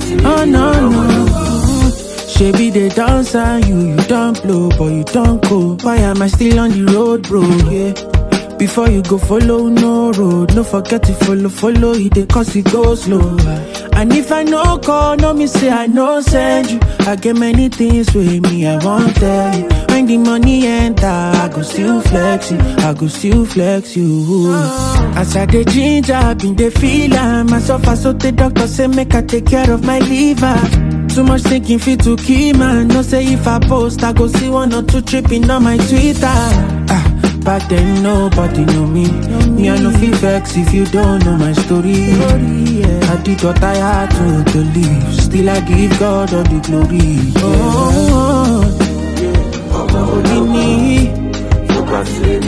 Oh no no. Shebi they dance and you, you don't blow, but you don't go. Why am I still on the road, bro? Yeah. Before you go follow no road, no forget to follow, follow it, they cause it go slow. And if I no call, no me say I no send you. I get many things with me, I won't tell you. When the money enter, I go still flex you, I go still flex you. As I dey ginger, I been dey feel am. Myself, I so the doctor say make I take care of my liver. Too much thinking fit to kill man. No say if I post, I go see one or two tripping on my Twitter. Ah, back then nobody know me. Me I no feel vex if you don't know my story. I did what I had to to live. Still I give God all the glory. Oh, oh, oh. Only me.